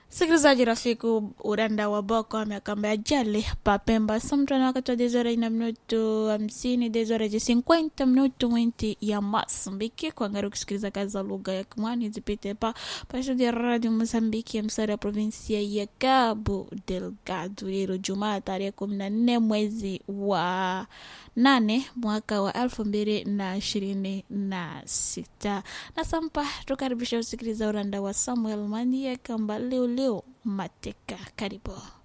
Sikilizaji rafiki, uranda wa boko ameakamba ajali papemba samtana wakati wa dezora na minuto hamsini dezora je 50 minuto mwinti ya Mosambiki kuangalia kusikiliza kazi za lugha ya Kimwani zipite pa pasho ya radio Mozambiki ya msara ya provinsia ya Cabo Delgado leo Jumaa tarehe 14 mwezi wa nane mwaka wa elfu mbili na ishirini na sita na sampa tukaribisha usikiliza uranda wa Samuel Mandi ya kamba leo leo mateka karibu